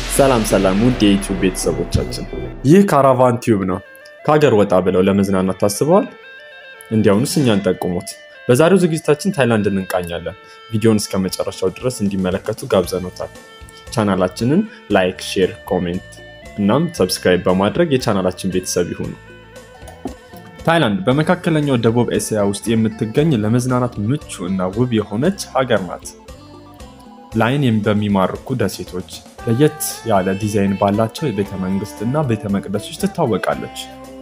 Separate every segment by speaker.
Speaker 1: ሰላም ሰላም ውድ የዩቲዩብ ቤተሰቦቻችን፣ ይህ ካራቫን ቲዩብ ነው። ከሀገር ወጣ ብለው ለመዝናናት ታስበዋል? እንዲያውኑስ እኛን ጠቁሙት። በዛሬው ዝግጅታችን ታይላንድን እንቃኛለን። ቪዲዮን እስከ መጨረሻው ድረስ እንዲመለከቱ ጋብዘኖታል። ቻናላችንን ላይክ፣ ሼር፣ ኮሜንት እናም ሰብስክራይብ በማድረግ የቻናላችን ቤተሰብ ይሁኑ። ታይላንድ በመካከለኛው ደቡብ ኤስያ ውስጥ የምትገኝ ለመዝናናት ምቹ እና ውብ የሆነች ሀገር ናት። ለአይን በሚማርኩ ደሴቶች፣ ለየት ያለ ዲዛይን ባላቸው የቤተ መንግስት እና ቤተ መቅደሶች ትታወቃለች።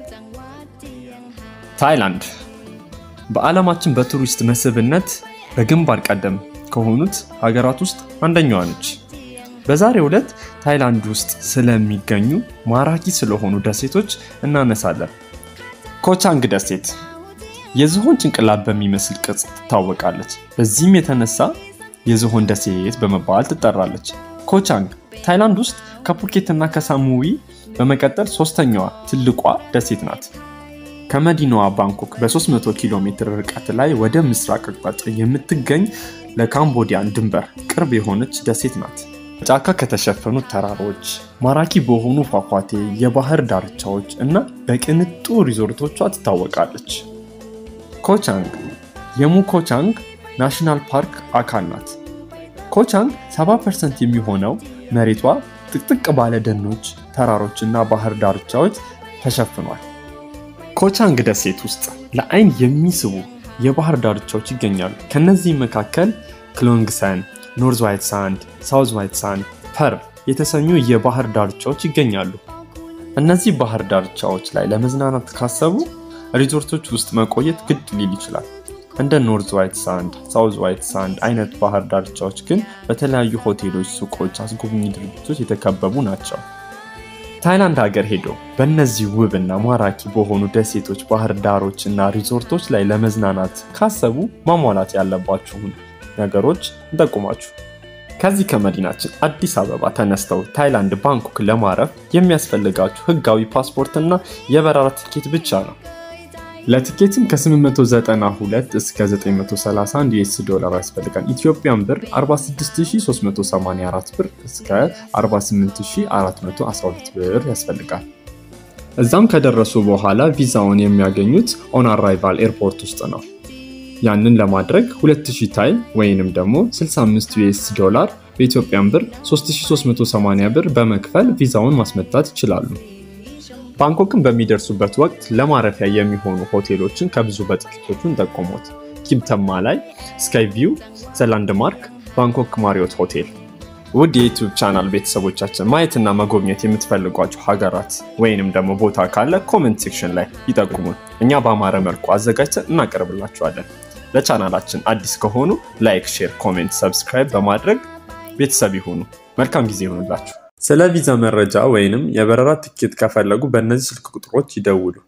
Speaker 1: ታይላንድ በዓለማችን በቱሪስት መስህብነት በግንባር ቀደም ከሆኑት ሀገራት ውስጥ አንደኛዋ ነች። በዛሬው ዕለት ታይላንድ ውስጥ ስለሚገኙ ማራኪ ስለሆኑ ደሴቶች እናነሳለን። ኮቻንግ ደሴት የዝሆን ጭንቅላት በሚመስል ቅርጽ ትታወቃለች። በዚህም የተነሳ የዝሆን ደሴት በመባል ትጠራለች። ኮቻንግ ታይላንድ ውስጥ ከፑኬት እና ከሳሙዊ በመቀጠል ሶስተኛዋ ትልቋ ደሴት ናት። ከመዲናዋ ባንኮክ በ300 ኪሎ ሜትር ርቀት ላይ ወደ ምስራቅ አቅጣጫ የምትገኝ ለካምቦዲያን ድንበር ቅርብ የሆነች ደሴት ናት። ጫካ ከተሸፈኑ ተራሮች፣ ማራኪ በሆኑ ፏፏቴ የባህር ዳርቻዎች እና በቅንጡ ሪዞርቶቿ ትታወቃለች። ኮቻንግ የሙኮቻንግ ናሽናል ፓርክ አካል ናት። ኮቻንግ 70% የሚሆነው መሬቷ ጥቅጥቅ ባለ ደኖች፣ ተራሮች እና ባህር ዳርቻዎች ተሸፍኗል። ኮቻንግ ደሴት ውስጥ ለአይን የሚስቡ የባህር ዳርቻዎች ይገኛሉ። ከነዚህም መካከል ክሎንግሰን፣ ኖርዝ ዋይት ሳንድ፣ ሳውዝ ዋይት ሳንድ፣ ፐርል የተሰኙ የባህር ዳርቻዎች ይገኛሉ። እነዚህ ባህር ዳርቻዎች ላይ ለመዝናናት ካሰቡ ሪዞርቶች ውስጥ መቆየት ግድ ሊል ይችላል። እንደ ኖርዝ ዋይት ሳንድ፣ ሳውዝ ዋይት ሳንድ አይነት ባህር ዳርቻዎች ግን በተለያዩ ሆቴሎች፣ ሱቆች፣ አስጎብኚ ድርጅቶች የተከበቡ ናቸው። ታይላንድ ሀገር ሄዶ በእነዚህ ውብ እና ማራኪ በሆኑ ደሴቶች፣ ባህር ዳሮች እና ሪዞርቶች ላይ ለመዝናናት ካሰቡ ማሟላት ያለባችሁን ነገሮች እንጠቁማችሁ። ከዚህ ከመዲናችን አዲስ አበባ ተነስተው ታይላንድ ባንኮክ ለማረፍ የሚያስፈልጋችሁ ህጋዊ ፓስፖርት እና የበረራ ትኬት ብቻ ነው። ለትኬትም ከ892 እስከ 931 ዩኤስ ዶላር ያስፈልጋል። ኢትዮጵያን ብር 46384 ብር እስከ 48412 ብር ያስፈልጋል። እዛም ከደረሱ በኋላ ቪዛውን የሚያገኙት ኦን አራይቫል ኤርፖርት ውስጥ ነው። ያንን ለማድረግ 2000 ታይል ወይንም ደግሞ 65 ዩኤስ ዶላር በኢትዮጵያን ብር 3380 ብር በመክፈል ቪዛውን ማስመታት ይችላሉ። ባንኮክን በሚደርሱበት ወቅት ለማረፊያ የሚሆኑ ሆቴሎችን ከብዙ በጥቂቶቹ እንጠቆሙት። ኪምተማ ላይ ስካይ ቪው፣ ዘላንድማርክ፣ ባንኮክ ማሪዮት ሆቴል። ውድ የዩቲዩብ ቻናል ቤተሰቦቻችን ማየትና መጎብኘት የምትፈልጓቸው ሀገራት ወይንም ደግሞ ቦታ ካለ ኮመንት ሴክሽን ላይ ይጠቁሙን። እኛ በአማረ መልኩ አዘጋጅተን እናቀርብላችኋለን። ለቻናላችን አዲስ ከሆኑ ላይክ፣ ሼር፣ ኮሜንት፣ ሰብስክራይብ በማድረግ ቤተሰብ ይሁኑ። መልካም ጊዜ ይሁንላችሁ። ስለ ቪዛ መረጃ ወይንም የበረራ ትኬት ከፈለጉ በእነዚህ ስልክ ቁጥሮች ይደውሉ።